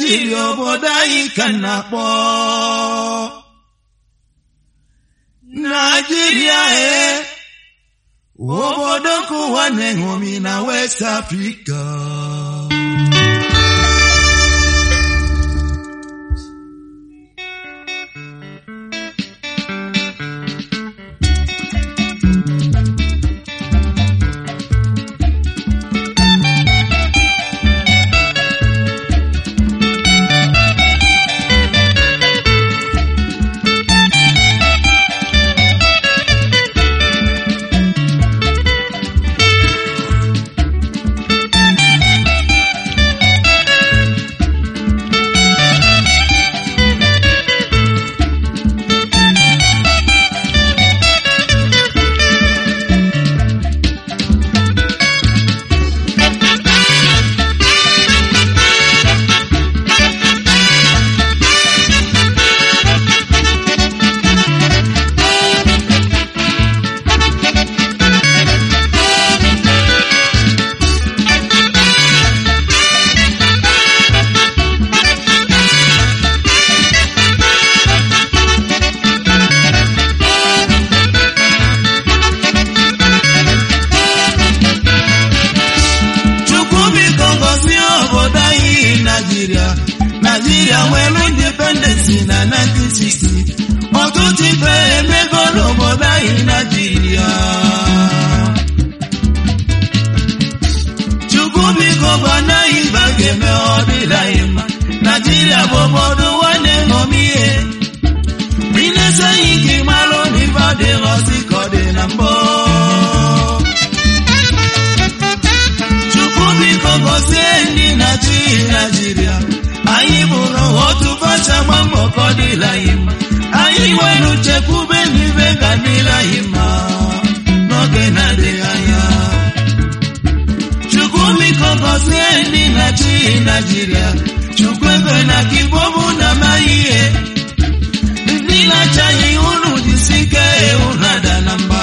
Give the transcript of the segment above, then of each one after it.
naijiria obodo anyị ka na-akpọ naijiria e obodo nke ụwa na-eṅomi na west africa chukwu biko gọzie obodo anyị naijiria naijiria nwere independensi na 1960 ọtụtụ ife emego n'obodo anyị naijiria chukwu biko gwana anyị ibe a ga-eme ọ dịla anyị mma naijiria bụ obodo nwanne ṅomi ihe inesi anyị ka ị marụ na ife adịghọzi ka ọ dị na mbụ chukwu biko gọzie ndị na-achị naijiria anyị bụrụ otu facha gba mbọ ka ọ dịla anyị mma anyị nwere nchekwube n'ibe ga dịla anyị mma n'oge na-adịghị anya chukwu biko gọzie ndị na-achị naijiria chukwu ebe na ka igbo bụ na amaghị ihe ndị na-achị anyị unu jisi ike unu ada na mba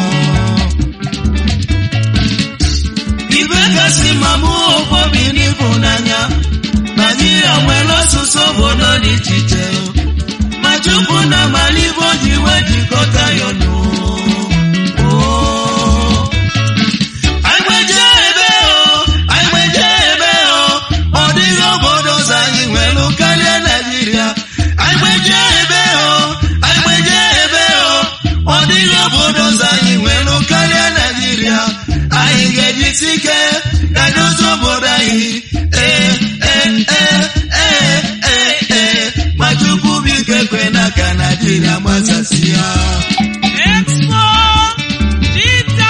ibe gasị ma mụ obobi n'ịhụnanya naijiria nwere ọsụsụ obodo dị iche iche ma chukwu na amala ibe ji wee jikọta ya ọnụ Oo. Anyị gbeje ebe o, anyị gbeje ebe o, ọ dịghị obodo ọzọ anyị nwere karịa Naijiria. Anyị gbeje ebe o, anyị gbeje ebe o, ọ dịghị obodo ọzọ anyị nwere karịa Naijiria. Anyị ga-ejisi ike ka dozie obodo anyị. Ee, ee, ee, ee, ee, ee. Ma Chukwu biko ekwe na ka Naijiria gbasasịa. Expo Dita.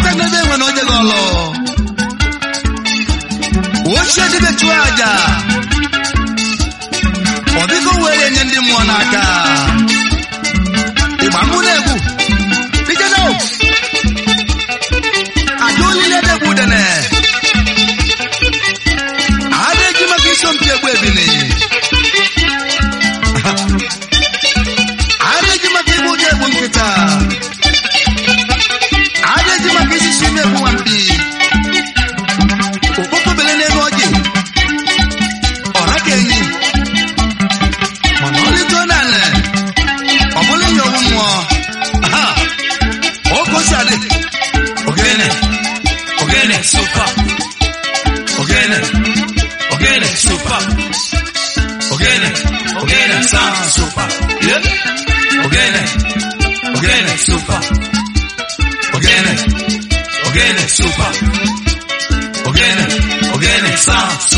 nwata n'ebe enwe na onye gị ọlụ ochie dịbe chụọ aja ọ dịka o were nye ndị mmụọ n'aka ịgba mụ na-egwu ijena aja olile na-egwu udene a na-eji maka isompi egwu ebini a na-eji maka igbu ụjọ egbu nkịta a na-eji maka isisi ime egbu nwampi okpokobele n'ego ọjị ọra ka enyi mana ọ lịtụọ naanị ọ bụla ihe ọgwụ mmụọ aha okosi adị Ogene, ogene, super. Ogene, ogene, super. Ogene, ogene, sound super. Yeah. Ogene, ogene, super. Ogene, ogene, super. Ogene, ogene, sound super.